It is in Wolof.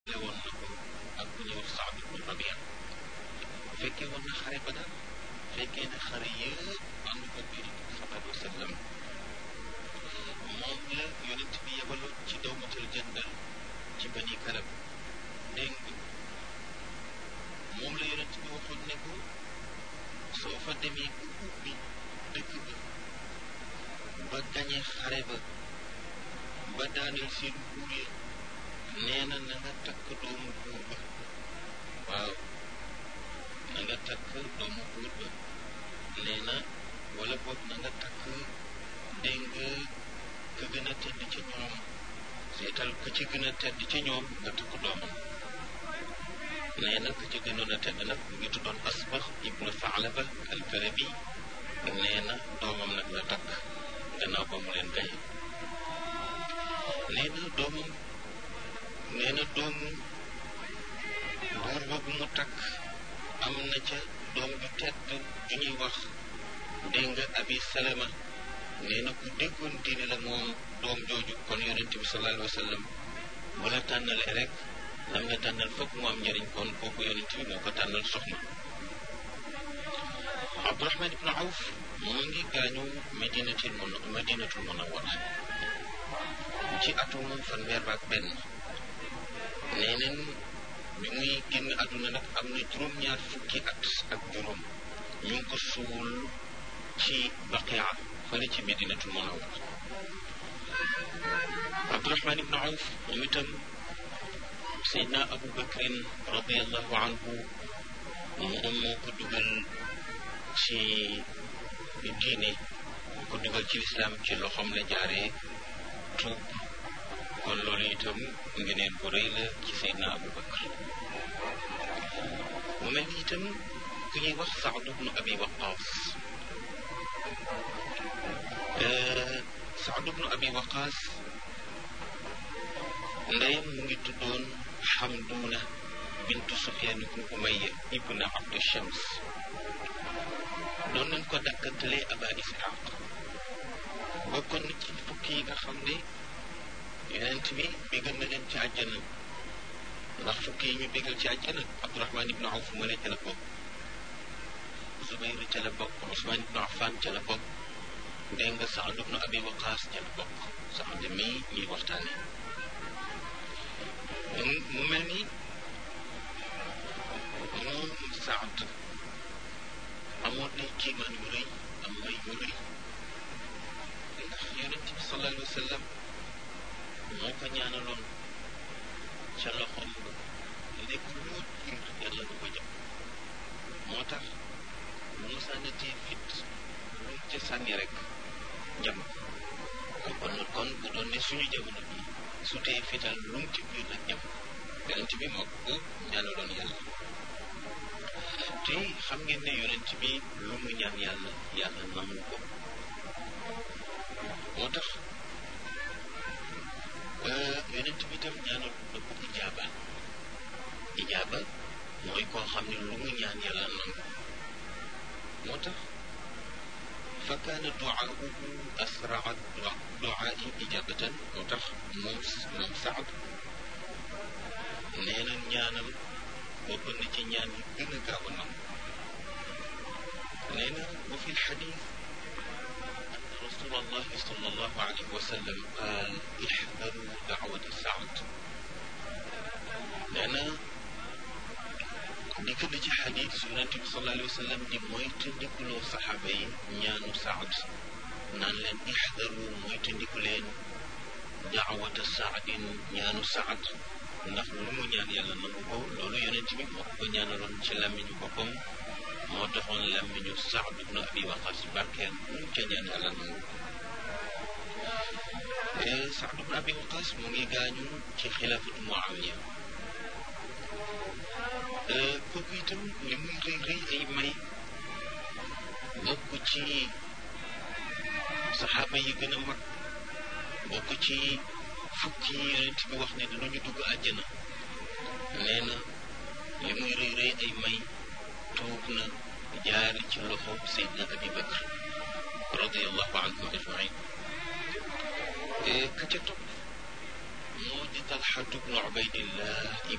woon na ko ak ku ñuy wax Saad ibnu Rabia fekkee woon na xare Badar fekkee na xare yëpp ànd ko bi sallallahu alayhi wa sallam moom la yonent bi yebaloon ci dawmatul jandal ci bani kalab dégg nga moom la yonent bi waxoon ne ko soo fa demee bu ubbi dëkk ba ba gañe xare ba ba daaneel seen buur ya nee na na nga takk doomu buur ba waaw na nga takk doomu buur ba nee na wala boog na nga takk dégg nga ka gën a tedd ci ñoom seetal ka ci gën a tedd ci ñoom nga takk doomam nee na ka ci gënoon a tedd nag mu ngi tuddoon asbax ibnu Faalaba al-Karabi nee na doomam nag la takk gannaaw ba mu leen gaye nee na doomam nee na doomu buur boobu mu takk am na ca doom ju tedd ju ñuy wax dégg nga abi salama nee na ku déggoon diine la moom doom jooju kon yonente bi sallallahu alayhi wa sallam bu la tànnalee rek lam la tànnal foog mu am njëriñ kon kooku yonente bi moo ko tànnal soxna abdurahman ibnu awf mu ngi gaañu madinatul mun madinatul munawwara ci atum fanweer ak benn nee neen bi muy génn àdduna nag am na juróom-ñaar fukki at ak juróom ñu ngi ko suul ci baqia fële ci medinatul munawwara abdurahman ibnu awf moom itam seydna abu bakrin radiallahu anhu moom moo ko dugal ci diine moo ko dugal ci lislaam ci loxoom la jaaree tuub kon loolu itam ngeneen bu rëy la ci seydna abu bakr mu mel ni itam ku ñuy wax saad ibnu abi waqaas saad ibnu abi waqaas ndeyam mu ngi tuddoon xamduuna bintu sufyaan ibnu umayya ibnu abdu shams doon nañ ko dakkantalee aba isxaq bokkoon na ci fukki yi nga xam ne yonent bi bégal na leen ci àjjana ndax fukki yi ñu bégal ci àjjana abdurahman ibnu awf mu ne ca la bokk zubayr ca la bokk usman ibnu affan ca la bokk dégg nga saad ibnu abi waqaas ca la bokk saad mii ñuy waxtaane mu mel ni moom saad amoon na kiimaan yu rëy am may yu rëy ndax yonent bi sallallahu alayhi wa sallam moo ko ñaanaloon ca loxoom ba lépp loo jiir yàlla du ko jëm moo tax bu mu sànnatee fit lu ca sànni rek jëm kon kon bu doon ne suñu jamono bi su tee fital lu mu ci biir nag jëm yonent bi moo ko ñaanaloon yàlla te xam ngeen ne yonent bi lu mu ñaan yàlla yàlla nangu ko moo tax yonent bi tam ñaanal na ko ijaaba ijaaba mooy koo xam ne lu mu ñaan yàlla nangu moo tax fa kaana duaahu asraa duaai ijabatan moo tax moom moom saad nee na ñaanal bokk na ci ñaan yi gën a gaaw a nangu nee na wa fi lxadis رسول الله صلى الله عليه وسلم قال احذروا دعوة سعد لأن dikk na ci xadis yonente bi sallallahu alayhi wa sallam di moytandikuloo saxaaba yi ñaanu saad naan leen ixdaru moytandiku leen daawata saadin ñaanu saad ndax lu mu ñaan yàlla nangu ko loolu yonente bi moo ko ñaanaloon ci làmmiñu boppam moo taxoon làmmiñu saad ibnu abi waqas barkeel lu ca ñaan yàlla nangu saad ibnu abi waqas mu ngi gaañu ci xilaafatu muawiya kooku itam li muy rëy rëy ay may bokk ci saxaaba yi gën a mag bokk ci fukki yi yonent bi wax ne dinañu dugg àjjana nee na li muy rëy rëy ay may tuub na jaari ci loxo Seydina Abi Bakr radiallahu anhum ajmain ka ca topp moo di talxatu bnu ubaydillah ibnu